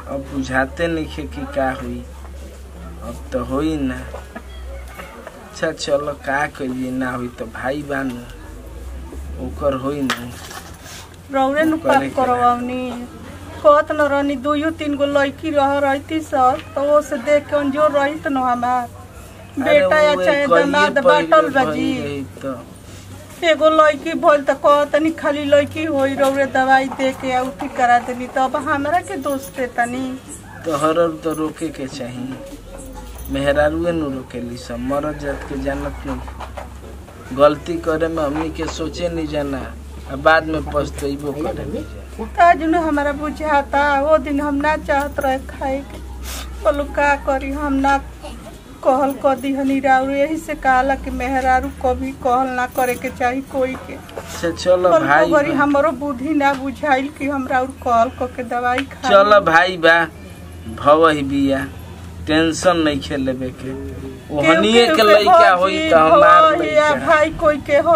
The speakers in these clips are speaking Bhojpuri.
अब बुझाते नहीं कि का हुई अब तो होई ना अच्छा चलो का करिए ना हुई तो भाई बानू ओकर होई ना रौरे नु करे पाप के करवावनी कहत न रहनी दुइयो तीन गो लड़की रह रहती सब तो वो से देख के अंजोर रहित न हमार बेटा या चाहे दामाद बाटल बाजी तो एगो लड़की भइल त कहतनी खाली लड़की होई रौरे दवाई दे के आ उठी करा देनी तो अब हमरा के दोष देतनी तोहर तो रोके के चाहिए मेहरारुए नु रोकेली सब मरद जात के जानत नहीं गलती करे में हमनी के सोचे नहीं जाना आ बाद में पछतैबो करे नहीं जाना ताज न हमारा बुझाता वो दिन हम ना चाहत रहे खाए के बोलो का करी हम ना कहल क दिहनी राउर यही से कहला कि मेहरारू कभी कहल ना करे के चाही कोई के से चलो कल भाई बरी बा। हमरो बुद्धि ना बुझाइल कि हम राउर कहल क के दवाई खा चलो भाई बा भव ही बिया टेंशन नहीं खेलेबे के ओहनिए के लइका होई त हमार लइका भाई कोई के हो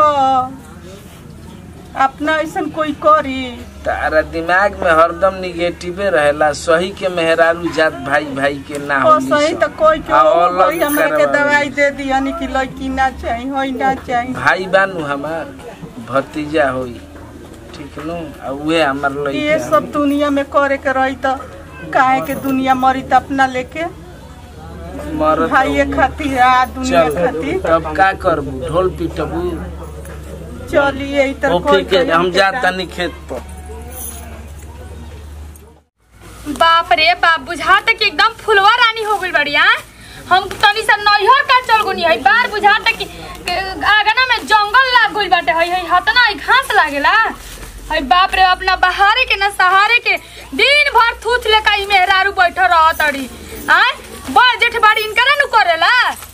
अपना ऐसन कोई करी तारा दिमाग में हरदम निगेटिवे रहेला सही के मेहरारू जात भाई भाई के ना ओ होली सही सब। तो कोई के आ, हो अलग कोई हमरा के करवावे। दवाई दे दियानी कि लड़की ना चाही होई ना चाही भाई बानू हमार भतीजा होई ठीक नु आ उहे हमार लइका ये सब दुनिया में करे के रही तो काहे के दुनिया मरी त अपना लेके मरत भाइये होई। खातिर आ दुनिया चल खातिर तब का करबू ढोल पिटबू चलिए इधर ओके के हम जाता नहीं खेत पर बाप रे बाप बुझाता कि एकदम फुलवा रानी हो गइल बढ़िया हम तनी सा नैहर का चल गुनी है बार बुझाता कि कि आगना में जंगल लाग गइल बाटे है है हतना है घास लागेला है बाप रे अपना बहारे के ना सहारे के दिन भर थूथ लेका ई मेहरारू बैठ रह तड़ी आय बड़ जेठ बाड़ी इनकरा नु करेला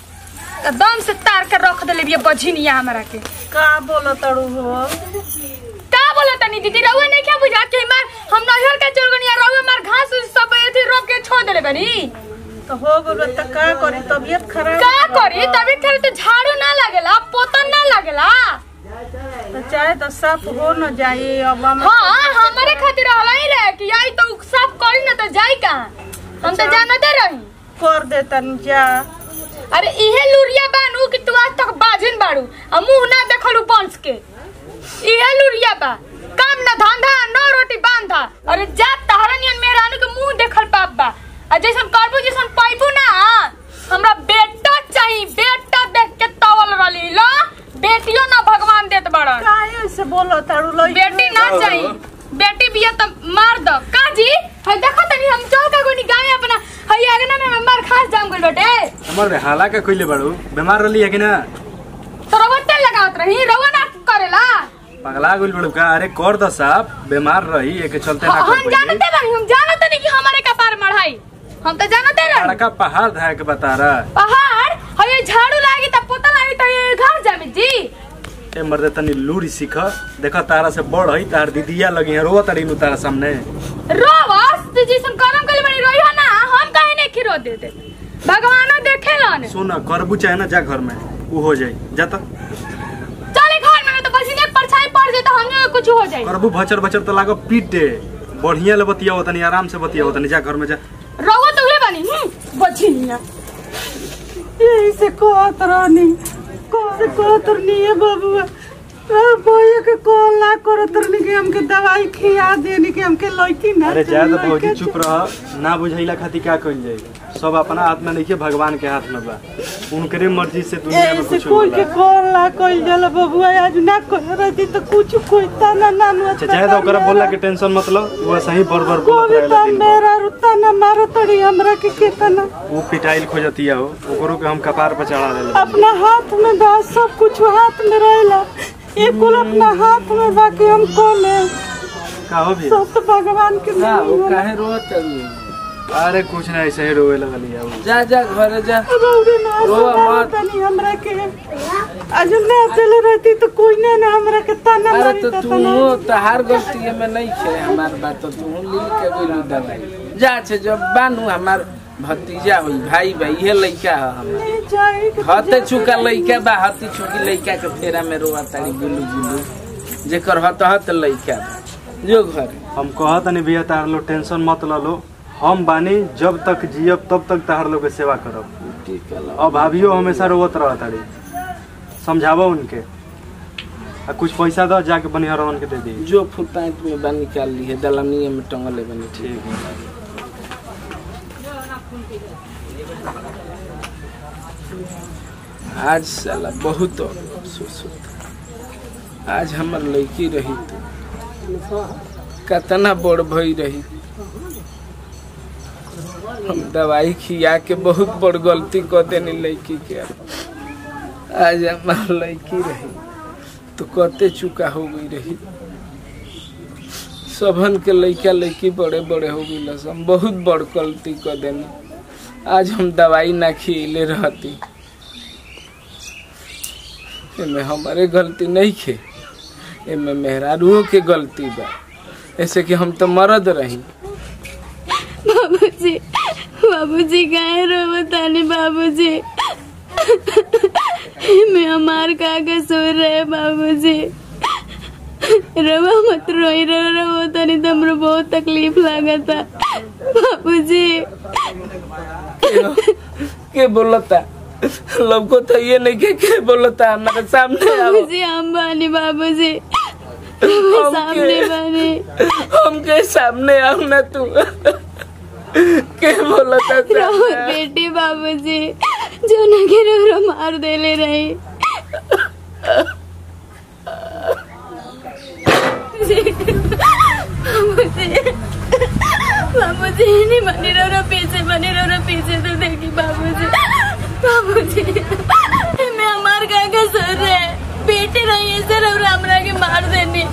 त दम से तार के रख देले बिया बझिनिया हमरा के का बोलो तड़ू हो का बोला तनी दीदी रहुआ नहीं क्या बुझा के मार हम नहर के चल गनी रहुआ मार घास उस सब एथी रोक के छोड़ देले बनी तो हो गलो त का करी तबीयत खराब का करी तभी खरे तो झाड़ू ना लागेला पोतन ना लागेला तो चाहे तो साफ हो न जाए अब हम हाँ हमारे खातिर रहला ही रहे कि आई तो सब करी ना तो जाई कहाँ हम तो जानते रही कर देतन जा अरे इहे लुरिया बानू कि तू आज तक बाजिन बाड़ू आ मुंह ना देखलू पंच के इहे लुरिया बा काम ना धंधा न रोटी बांधा अरे जा तहरा नियन मेहरानू के मुंह देखल पाप बा आ जैसन करबू जैसन पाइबू ना हमरा बेटा चाहिए बेटा देख के तवल रली लो बेटियो ना भगवान देत बड़न काहे ऐसे बोलो तड़ू लई बेटी ना चाहिए बेटी बिया तो मार दो काजी है देखो तनी हम चल का गोनी गावे अपना हई आगना में मार खास जाम गइल बेटे हमारे हाला का कइले बाड़ू बीमार रहली है कि ना तो रवटे लगावत रही रवा ना करेला पगला गइल बाड़ू का अरे कर द साहब बीमार रही एक चलते ना हम कर जानते बानी हम जानते नहीं कि हमारे कपार मढ़ाई हम तो जानते रही लड़का पहाड़ धाय के बता रहा पहाड़ हये झाड़ू लागी त पोता लागी त ये घर जामी जी ए मर्दे तनी लूरी सीख देखा तारा से बड़ है तार दीदिया लगी है रोवा तारी नु तारा सामने रोवस तू जिसन करम कइले बनी रोइहा ना हम काहे नहीं खिरो दे दे भगवानो देखेलन सुन करबू चाहे ना जा घर में ऊ हो जाई जा त चले घर में तो बस इने परछाई पड़ जाए तो हम कुछ हो जाए करबू भचर भचर तो लागो पीट दे बढ़िया ले बतिया तनी आराम से बतिया तनी जा घर में जा रहो तो उहे बनी हम्म बझिनिया यही से कहत रहनी कौन से कहत रहनी है बबुआ भैया के कॉल ना करत रहनी कि हमके दवाई खिया देनी कि हमके लड़की ना अरे जा चाहिए, तो भौजी लड़का चुप रह ना बुझाइला खातिर का कइल जाई सब अपना हाथ में नहीं भगवान के हाथ में बा उनकरे मर्जी से दुनिया में ऐसे कुछ कोई के होला कॉल ना कइल जाला बबुआ आज ना कह रहती तो कुछ कोई ताना ना नु अच्छा चाहे तो ओकरा बोला के टेंशन मतलब वो सही बर बर बोलत कोई रहेला तो दिन भर। मेरा रुता ना मारो तड़ी हमरा के केतना वो पिटाइल खोजतिया हो ओकरो के हम कपार पर चढ़ा देले अपना हाथ में बा सब कुछ हाथ में रहेला ये कुल अपना हाथ में बा कि हम कोने का हो भी सब तो भगवान के का नाम वो काहे रोत है अरे कुछ ना ऐसे ही रोवे लगल है वो जा जा घरे जा रौरे ना रोवा सताओ मत। तनी हमरा के आज ना चले रहती तो कोई ना ना हमरा के ताना अरे मारी तो ता तू तना तहार गलती में नहीं खे हमार बात तो तू लील के गइलू दवाई जा छे जब बानू हमार भतीजा होई भाई भाई ये लइका है हमार नहीं जाए के हते चुका लइका बा हती चुकी लइका के फेरा में रोआ तारी गुलू गुलू जेकर हत हत लइका बा। जो घर हम कहत नहीं भैया तार लो टेंशन मत लो लो हम बानी जब तक जियब तब तक तहार लोग के सेवा करब ठीक है अभावियो हमेशा रोवत रह तारी समझाबो उनके आ कुछ पैसा दो जाके बनिहरवन के दे दी जो फुताइत में बा निकाल ली है दलनिए में टंगले बनी ठीक ठीक है आज साला बहुत अफसोस होता आज हमार लड़की रही तो कतना बड़ भई रही हम दवाई खिया के बहुत बड़ गलती कर देनी लड़की के आज हमार लड़की रही तो कते चुका हो गई रही सबन के लड़का लड़की बड़े बड़े हो गई हम बहुत बड़ गलती कर देनी आज हम दवाई ना खिले रहती एमे हमारे गलती नहीं खे एमे मेहरारुओं के गलती बा ऐसे कि हम तो मरद रही बाबूजी बाबूजी काहे रोवतानी बाबूजी मैं हमार का कसूर रहे बाबूजी रवा मत रोई रो रो तनी तो हमरो बहुत तकलीफ लागता बाबूजी के, के बोलता लोग को तो ये नहीं के, के बोलता हमारे सामने आओ बाबूजी हम बानी बाबूजी हम सामने के- बानी हम के सामने आओ ना तू के बोलता रो सामने? बेटी बाबूजी जो ना के रो रो मार देले रही बाबूजी बाबूजी नहीं बनी रो रो पीछे बनी रो रो पीछे तो देखी बाबूजी बाबूजी मैं हमार का कसर है बेटी रही है सर और हमरा के मार देनी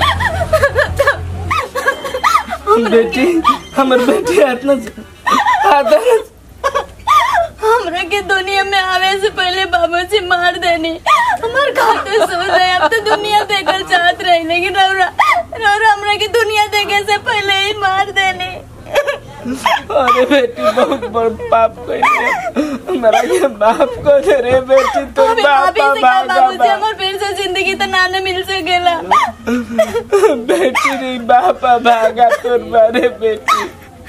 बेटी हमर बेटी आत्मा आदर हमरा के दुनिया में आवे से पहले बाबूजी मार देनी हमार खाते सो रहे अब तो दुनिया देखल चाहत रही लेकिन रौरा रौरा हमरा के दुनिया देखे से पहले ही मार देनी अरे बेटी बहुत बड़ पाप कइले हमरा के माफ कर दे रे बेटी तो अभी बापा अभी से क्या भागा बाबूजी बा। हमार फिर से जिंदगी तो ना न मिल सकेला बेटी रे बापा भागा तोर बारे बेटी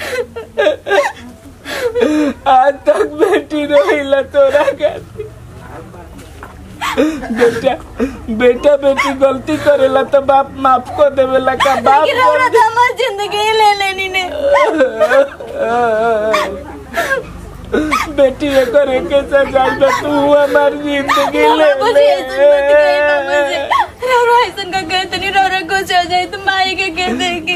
आज तक बेटी रोइला तोरा खातिर बेटा बेटा बेटी गलती करेला तो बाप माफ कर देवेला का बाप लेकिन रौरा तो हमार जिंदगी ही ले लेनी ने बेटी एकर एके सजाई बा तू हमार जिंदगी ले बाबूजी ऐसन मत कही बाबूजी ले रौरा ऐसन का कहते नहीं रौरा कुछ हो जाए तो माई के कह देगी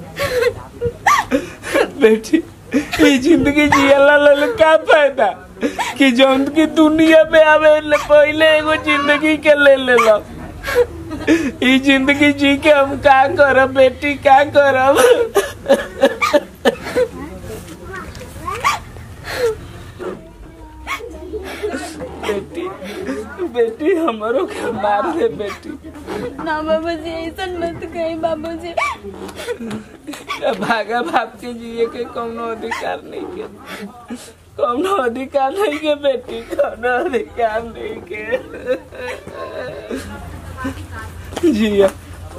बेटी ये जिंदगी जियला लल का फायदा कि जौन की दुनिया में आवे ले पहले एगो जिंदगी के ले लेला ई जिंदगी जी के हम का करब बेटी का करब बेटी बेटी हमरो के मार दे बेटी ना बाबूजी ऐसन मत कही बाबूजी भागा भाग के जिए के कौनो अधिकार नहीं के कौनो अधिकार नहीं के बेटी कौनो अधिकार नहीं के जिया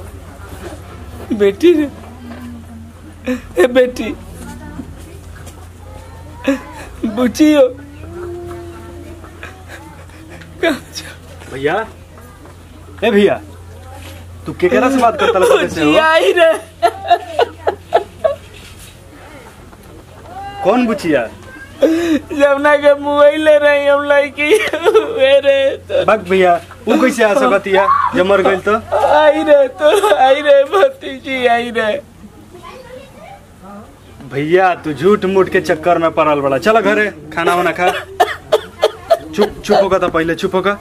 बेटी रे ए बेटी बुचियो कहाँ जा- भैया ए भैया तू केकरा से बात करता लगा कैसे हो बुचिया ही रे कौन बुचिया जमुना के मोबाइल ले रही हम लड़की वे रे तो बक भैया वो कैसे आ सकतिया जब मर गइल तो आई रे तो आई रे भतीजी आई रे भैया तू झूठ मूठ के चक्कर में पड़ल बड़ा चलो घरे खाना वाना खा चुप चुप होगा तो पहले चुप होगा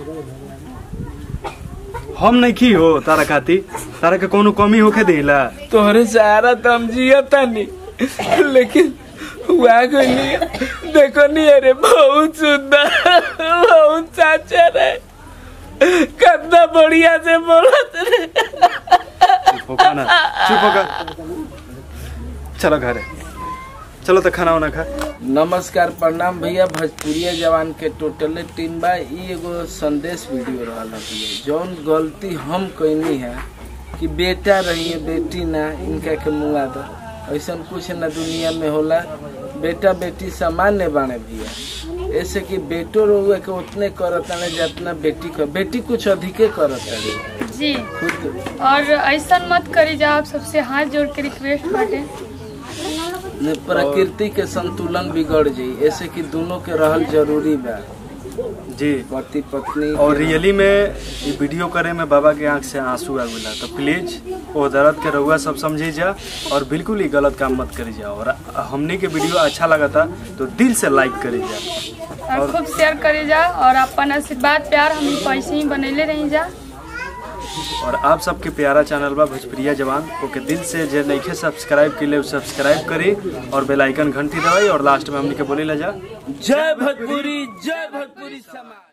हम नहीं की हो तारा खाती तारा के कोनो कमी होके देला तोहरे सहारा तो हम जिया तानी लेकिन हुआ कोई नहीं देखो नहीं अरे बहुत सुंदर बहुत साचा रे कितना बढ़िया से बोलत रे चुप होगा ना चुप होगा चलो घरे चलो तो खाना वाना खा नमस्कार प्रणाम भैया भोजपुरिया जवान के टोटले टीम बा ई एगो संदेश वीडियो रहल भैया जौन गलती हम कैनी है कि बेटा रही बेटी ना इनका के मुआ दो ऐसा कुछ ना दुनिया में होला बेटा बेटी सामान्य बाने भैया ऐसे कि बेटो रोवे के उतने करत ताने जितना बेटी कर बेटी कुछ अधिके करत ताने जी खुद और ऐसा मत करी जा आप सबसे हाथ जोड़ के रिक्वेस्ट बाटे ने प्रकृति के संतुलन बिगड़ जाई ऐसे कि दोनों के रहल जरूरी बा जी पति पत्नी और रियली में ये वीडियो करे में बाबा के आंख से आंसू आ गया तो प्लीज वो दर्द के रहुआ सब समझी जा और बिल्कुल ही गलत काम मत करी जा और हमने के वीडियो अच्छा लगा था तो दिल से लाइक करी जा और खूब शेयर करे जा और अपन आशीर्वाद प्यार हम पैसे ही बनैले रही जा और आप सबके प्यारा चैनल बा भोजप्रिया जवान ओके दिल से जे नइखे सब्सक्राइब के लिए सब्सक्राइब करी और बेल आइकन घंटी दबाई और लास्ट में हमने के बोले ला जा जय भोजपुरी जय भोजपुरी समाज